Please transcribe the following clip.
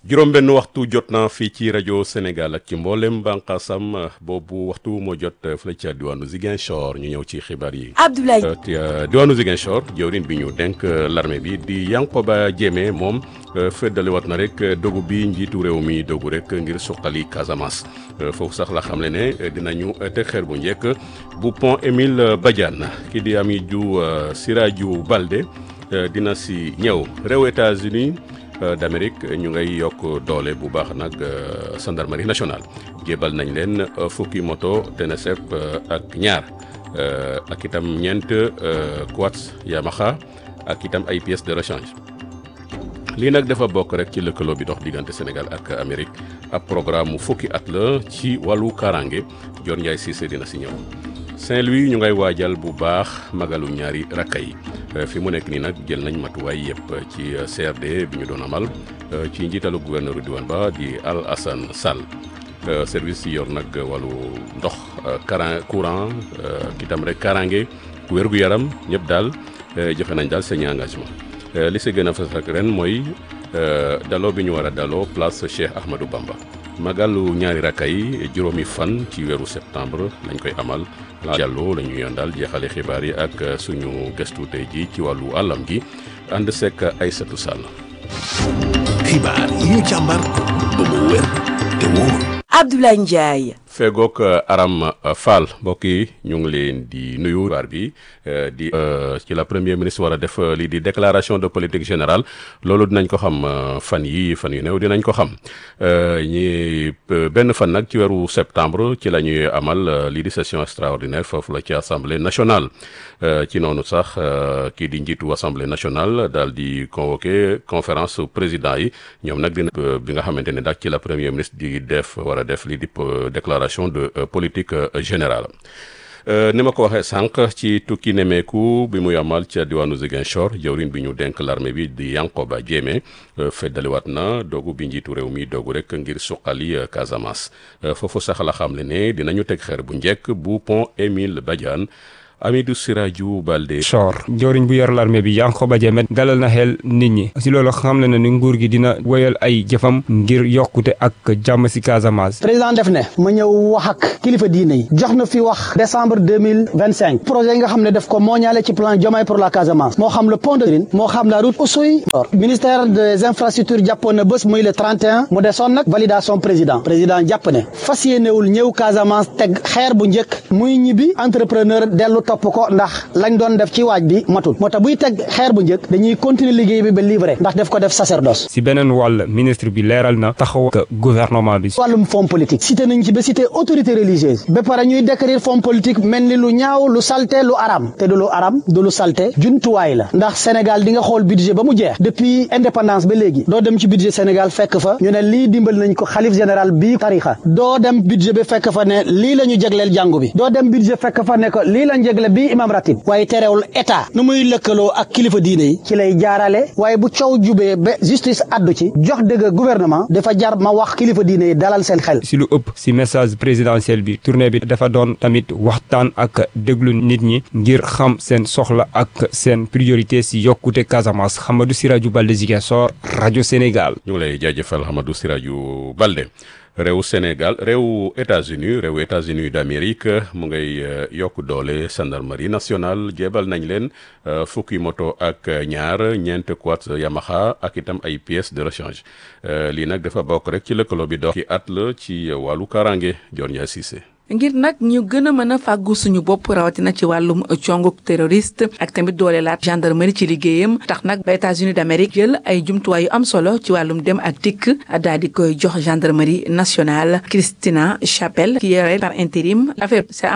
juróom benn waxtu jot na fii ci rajo Sénégal ak ci mboolem bànqaasam boobu waxtu moo jot fële ca diwaanu Ziguinchor ñu ñëw ci xibaar yi. Abdoulaye. diwaanu Ziguinchor jawrin bi ñu denk l'armée bi di Yankoba Diémé moom feddaliwaat na rek dogu bi njiitu réew mi dogu rek ngir suqali Casamance foofu sax la xam le ne dinañu teg xeer bu njëkk bu pont Émile Badiane ki di Amidou Sirajou Balde dina si ñëw réew États-Unis d'Amérique ñu ngay yokk doole bu baax nag gendarmerie nationale jébal nañ leen fukki moto TNSF ak ñaar ak itam ñeent quads Yamaha ak itam ay pièces de rechange lii nag dafa bokk rek ci lëkkaloo bi dox diggante Sénégal ak Amérique ab programme mu fukki at la ci wàllu kaaraange Dior Ndiaye Cissé dina si ñëw Saint-Louis ñu ngay waajal bu baax magalu ñaari rakka yi fi mu nekk nii nag jël nañ matuwaay yëpp ci CRD bi ñu doon amal ci njiitalu gouverneur diwaan ba di Al Hassan Sall service yi yor nag wàllu ndox karan courant kitam rek kaaraange wér-gu-yaram ñëpp daal jëfe nañ daal seen engagement li si gën a fës rek ren mooy daloo bi ñu war a daloo place Cheikh Ahmadou Bamba magalu ñaari rakka yi juróomi fan ci weeru septembre lañ koy amal jàllo la ñu yoon daal jeexale xibaar yi ak suñu gëstu tey ji ci wàllu àllam gi ànd sekk Aïssatou Sall xibaar yi ñu càmbar ba mu wér te wóor Abdoulaye Ndiaye. feegook Aram Fall mbokk yi ñu ngi leen di nuyu xibaar bi di ci la premier ministre war a def lii di déclaration de politique générale loolu dinañ ko xam fan yi fan yu néew dinañ ko xam ñi benn fan nag ci weeru septembre ci la ñuy amal lii di session extraordinaire foofu la ci assemblée nationale ci noonu sax kii di njiitu assemblée nationale daal di convoqué conférence président yi ñoom nag dina bi nga xamante ne daal ci la premier ministre di def war a def lii di déclaration de politique générale ni ma ko waxee sànq ci tukki nemeeku bi muy amal ca diwaanu Ziguinchor jawrin bi ñu denk l'armée bi di Yankoba Diémé feddaliwaat na dogu bi njiitu réew mi dogu rek ngir suqali Casamance foofu sax la xam le ne dinañu teg xeer bu njëkk bu pont Émile Badiane Amidou Sirajou Balde. Chor joriñ bu yor l'armée bi Yankoba Diémé dalal na xel nit ñi si loolu xam na ne ni nguur gi dina wéyal ay jëfam ngir yokkute ak jàmm si Casamance. président def ne ma ñëw wax ak kilifa diine yi jox na fi wax décembre deux mille vingt cinq projet yi nga xam ne def ko moo ñaale ci plan Diomaye pour la Casamance moo xam le pont de Rine moo xam la route Oussouye ministère des infrastructures jàppoon na bés muy le 31 mu desoon nag validation président président jàpp ne fas yéenewul ñëw Casamance teg xeer bu njëkk muy ñibbi entrepreneur dellu topp ko ndax lañ doon def ci waaj bi matul moo tax buy teg xeer bu njëkk dañuy continuer liggéey bi ba livré ndax def ko def sacerdoce si beneen wàll ministre bi leeral na taxaw ak gouvernement bi. wàllum fonds politique cité nañ ci ba cité autorité religieuse ba pare ñuy décrire fonds politique mel ni lu ñaaw lu salte lu aram te du lu aram du lu salte juntuwaay la ndax Sénégal di nga xool budget ba mu jeex depuis indépendance ba léegi doo dem ci budget Sénégal fekk fa ñu ne lii dimbal nañ ko xalif général bii tarixa doo dem budget bi fekk fa ne lii la ñu jagleel jàngu bi doo dem budget fekk fa ne ko lii lañ jagle bii imam ratib waaye terewul état nu muy lëkkaloo ak kilifa diine yi ci lay jaarale waaye bu coow jubee ba justice addu ci jox dëgg gouvernement dafa jar ma wax kilifa diine yi dalal seen xel si lu ëpp si message présidentiel bi tournée bi dafa doon tamit waxtaan ak déglu nit ñi ngir xam seen soxla ak seen priorité si yokkute Casamance Hamadou Sirajou Balde Ziguinchor rajo Sénégal. ñu ngi lay jaajëfal Hamadou Sirajou Balde. réew Sénégal réew États-Unis réew États-Unis d'Amérique mu ngay yokk doole gendarmerie nationale jébal nañ leen fukki moto ak ñaar ñeent quads Yamaha ak itam ay pièces de rechange lii nag dafa bokk rek ci lëkkaloo bi dox ki at la ci wàllu kaaraange Dior Ndiaye Cissé ngir nag ñu gën a mën a fàggu suñu bopp rawatina ci wàllum conguk terroriste ak tamit doole laat gendarmerie ci liggéeyam tax nag ba États-Unis d'Amérique jël ay jumtuwaay yu am solo ci wàllum dem ak dikk daal di koy jox gendarmerie nationale Christina Chapelle qui yore par intérim affaire